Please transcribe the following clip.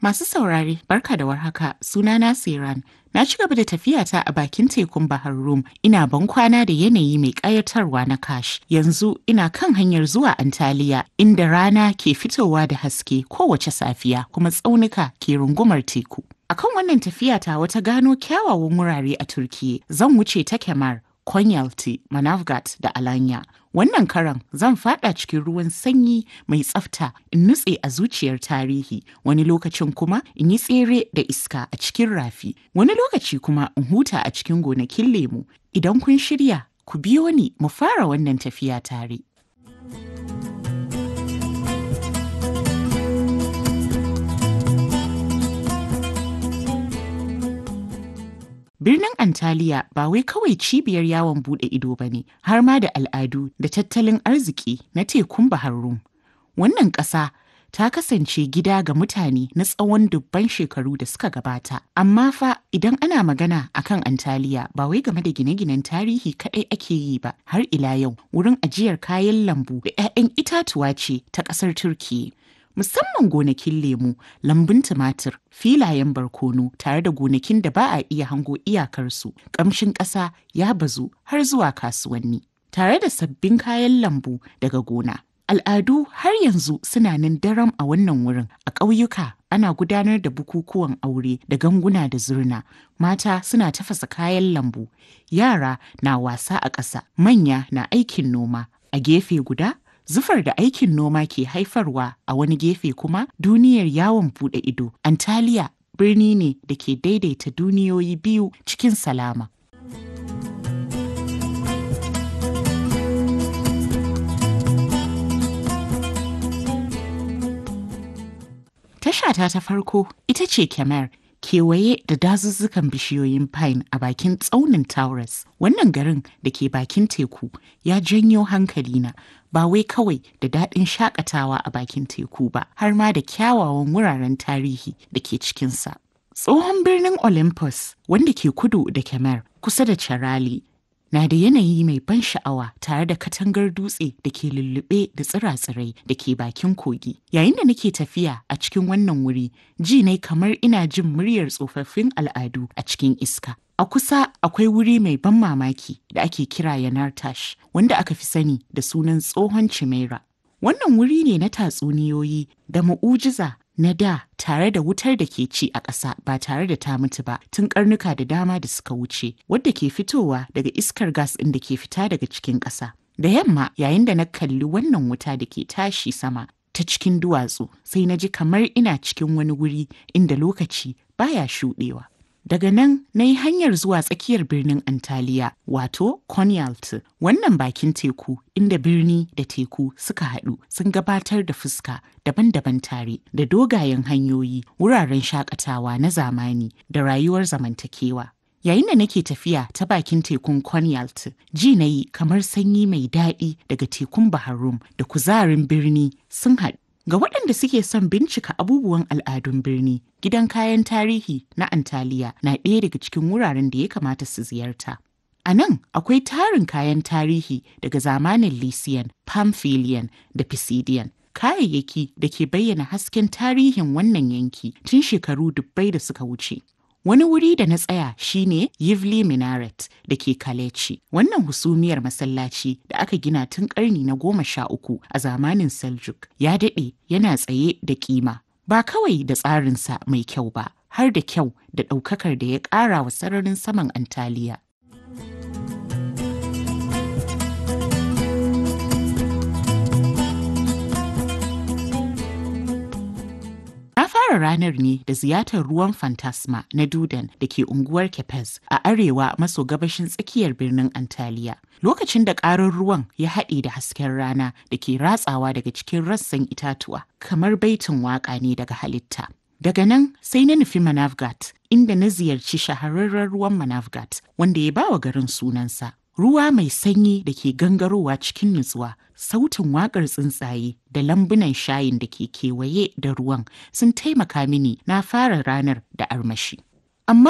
Masu saurare, barka da warhaka, sunana Siran. Na ci gaba da tafiyata a bakin tekun Bahar Rum, ina ban kwana da yanayi mai ƙayatarwa na Kash. Yanzu ina kan hanyar zuwa Antaliya, inda rana ke fitowa da haske kowace safiya, kuma tsaunuka ke rungumar teku. Akan wannan tafiyata wata gano kyawawan wurare a Turkiye, zan wuce ta Kemar, Konyaaltı, Manavgat da Alanya. Wannan karan zan fada cikin ruwan sanyi mai tsafta in nutse a zuciyar tarihi, wani lokacin kuma in yi tsere da iska a cikin rafi, wani lokaci kuma in huta a cikin gonakin lemu. Idan kun shirya, ku biyo ni mu fara wannan tafiya tare. Birnin Antaliya ba wai kawai cibiyar yawon bude ido ba ne, har ma da al'adu da tattalin arziki na tekun Bahar Rum. Wannan ƙasa ta kasance gida ga mutane na tsawon dubban shekaru da suka gabata. Amma fa idan ana magana akan Antaliya ba wai game da gine-ginen tarihi kaɗai ake yi ba, har ila yau wurin ajiyar kayan lambu da 'ya'yan itatuwa ce ta ƙasar Turkiyya. musamman gonakin lemu, lambun tumatir, filayen barkono tare da gonakin da ba a iya hango iyakarsu, ƙamshin ƙasa ya bazu har zuwa kasuwanni. Tare da sabbin kayan lambu daga gona. Al'adu har yanzu suna nan daram a wannan wurin a ƙauyuka ana gudanar da bukukuwan aure da ganguna da zurna mata suna tafasa kayan lambu yara na wasa a ƙasa manya na aikin noma a gefe guda Zufar da aikin noma ke haifarwa a wani gefe kuma duniyar yawon bude ido. Antaliya birni ne da ke daidaita duniyoyi biyu cikin salama. Tashata ta farko ita ce Kemer. kewaye da dazuzzukan bishiyoyin pine a bakin tsaunin Taurus. Wannan garin da ke bakin teku ya janyo hankalina ba wai kawai da daɗin shakatawa a bakin teku ba, har ma da kyawawan wuraren tarihi da ke cikinsa. Tsohon birnin Olympus wanda ke kudu da Kemer kusa da Charali na da yanayi mai ban sha'awa tare da katangar dutse da ke lullube da tsira-tsirai da ke bakin kogi. Yayin da nake tafiya a cikin wannan wuri, ji ne kamar ina jin muryar tsofaffin al'adu a cikin iska. A kusa akwai wuri mai ban mamaki da ake kira Yanartash, wanda aka fi sani da sunan tsohon Chimera. Wannan wuri ne na tatsuniyoyi da mu'ujiza na da tare da wutar da ke ci a ƙasa ba tare da ta mutu ba tun karnuka da dama da suka wuce wadda ke fitowa daga iskar gas ɗin da ke fita daga cikin ƙasa. Da yamma yayin da na kalli wannan wuta da ke tashi sama ta cikin duwatsu sai na ji kamar ina cikin wani wuri inda lokaci baya shuɗewa. Daga nan na yi hanyar zuwa tsakiyar birnin Antaliya wato Konyaaltı. Wannan bakin teku inda birni da teku suka haɗu sun gabatar da fuska daban-daban tare da dogayen hanyoyi, wuraren shakatawa na zamani da rayuwar zamantakewa. Yayin da nake tafiya ta bakin tekun Konyaaltı, ji na yi kamar sanyi mai daɗi daga tekun Bahar Rum da kuzarin birni sun haɗu. Ga waɗanda suke son bincika abubuwan al'adun birni, gidan kayan tarihi na Antaliya na ɗaya daga cikin wuraren da ya kamata su ziyarta. A nan akwai tarin kayan tarihi daga zamanin Lycian, Pamphylian da Pisidian. Kayayyaki da ke bayyana hasken tarihin wannan yanki tun shekaru dubbai da suka wuce. Wani wuri da na tsaya shine Yivli Minaret da ke Kaleci. Wannan husumiyar masallaci da aka gina tun karni na goma sha uku a zamanin Seljuk ya daɗe yana tsaye da kima. Ba kawai da tsarinsa mai kyau ba, har da kyau da ɗaukakar da ya ƙara wa sararin saman Antaliya. fara ranar ne da ziyartar ruwan Fantasma na Dudan da ke unguwar Kepez a arewa maso gabashin tsakiyar birnin Antaliya. Lokacin da ƙarar ruwan ya haɗe da hasken rana da ke ratsawa daga cikin rassan itatuwa kamar baitin waƙa ne daga halitta. Daga nan sai na nufi Manavgat inda na ziyarci shahararren ruwan Manavgat wanda ya bawa garin sunansa. Ruwa mai sanyi da ke gangarowa cikin nutsuwa, sautin waƙar tsuntsaye da lambunan shayin da ke kewaye da ruwan sun taimaka mini na fara ranar da armashi.